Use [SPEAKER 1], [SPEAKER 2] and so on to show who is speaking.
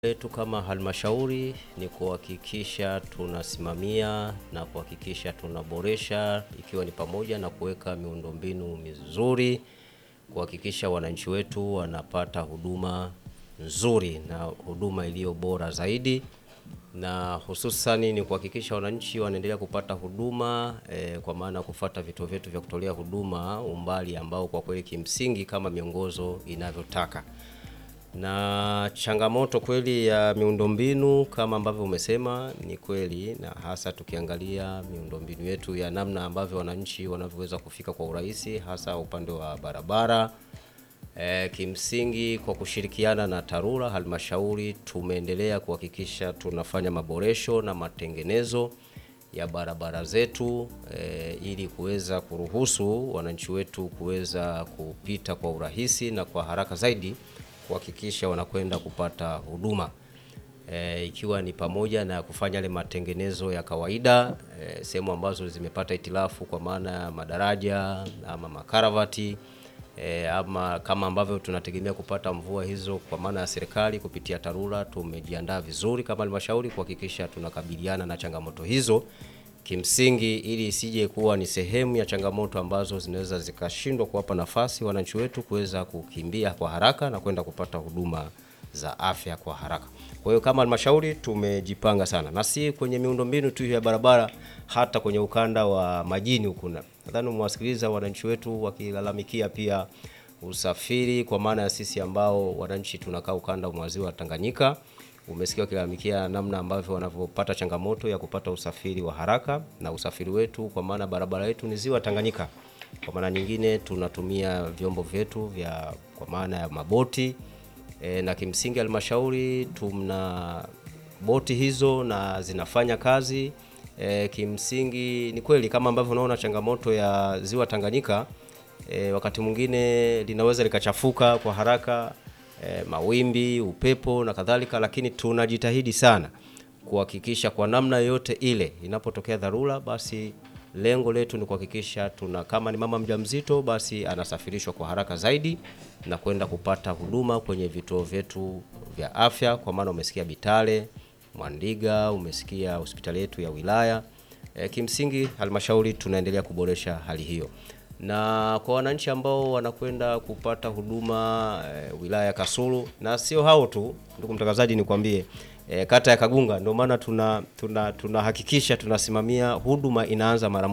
[SPEAKER 1] letu kama halmashauri ni kuhakikisha tunasimamia na kuhakikisha tunaboresha, ikiwa ni pamoja na kuweka miundombinu mizuri, kuhakikisha wananchi wetu wanapata huduma nzuri na huduma iliyo bora zaidi, na hususani ni kuhakikisha wananchi wanaendelea kupata huduma eh, kwa maana ya kufuata vituo vyetu vya kutolea huduma umbali ambao kwa kweli kimsingi kama miongozo inavyotaka na changamoto kweli ya miundombinu kama ambavyo umesema ni kweli, na hasa tukiangalia miundombinu yetu ya namna ambavyo wananchi wanavyoweza kufika kwa urahisi, hasa upande wa barabara. E, kimsingi kwa kushirikiana na TARURA halmashauri tumeendelea kuhakikisha tunafanya maboresho na matengenezo ya barabara zetu e, ili kuweza kuruhusu wananchi wetu kuweza kupita kwa urahisi na kwa haraka zaidi kuhakikisha wanakwenda kupata huduma e, ikiwa ni pamoja na kufanya yale matengenezo ya kawaida e, sehemu ambazo zimepata itilafu kwa maana ya madaraja ama makaravati e, ama kama ambavyo tunategemea kupata mvua hizo kwa maana ya serikali kupitia TARURA, tumejiandaa vizuri kama halmashauri kuhakikisha tunakabiliana na changamoto hizo kimsingi ili isije kuwa ni sehemu ya changamoto ambazo zinaweza zikashindwa kuwapa nafasi wananchi wetu kuweza kukimbia kwa haraka na kwenda kupata huduma za afya kwa haraka. Kwa hiyo kama halmashauri tumejipanga sana, na si kwenye miundombinu tu ya barabara, hata kwenye ukanda wa majini huku. Nadhani umewasikiliza wananchi wetu wakilalamikia pia usafiri, kwa maana ya sisi ambao wananchi tunakaa ukanda wa ziwa Tanganyika umesikia wakilalamikia namna ambavyo wanavyopata changamoto ya kupata usafiri wa haraka na usafiri wetu, kwa maana barabara yetu ni ziwa Tanganyika. Kwa maana nyingine tunatumia vyombo vyetu vya kwa maana ya maboti e, na kimsingi halmashauri tuna boti hizo na zinafanya kazi e, kimsingi ni kweli kama ambavyo unaona changamoto ya ziwa Tanganyika e, wakati mwingine linaweza likachafuka kwa haraka E, mawimbi, upepo na kadhalika, lakini tunajitahidi sana kuhakikisha kwa namna yoyote ile inapotokea dharura, basi lengo letu ni kuhakikisha tuna, kama ni mama mjamzito, basi anasafirishwa kwa haraka zaidi na kwenda kupata huduma kwenye vituo vyetu vya afya, kwa maana umesikia Bitale, Mwandiga, umesikia hospitali yetu ya wilaya. E, kimsingi halmashauri tunaendelea kuboresha hali hiyo na kwa wananchi ambao wanakwenda kupata huduma e, wilaya ya Kasulu na sio hao tu, ndugu mtangazaji, nikwambie e, kata ya Kagunga, ndio maana tuna tunahakikisha tuna tunasimamia huduma inaanza mara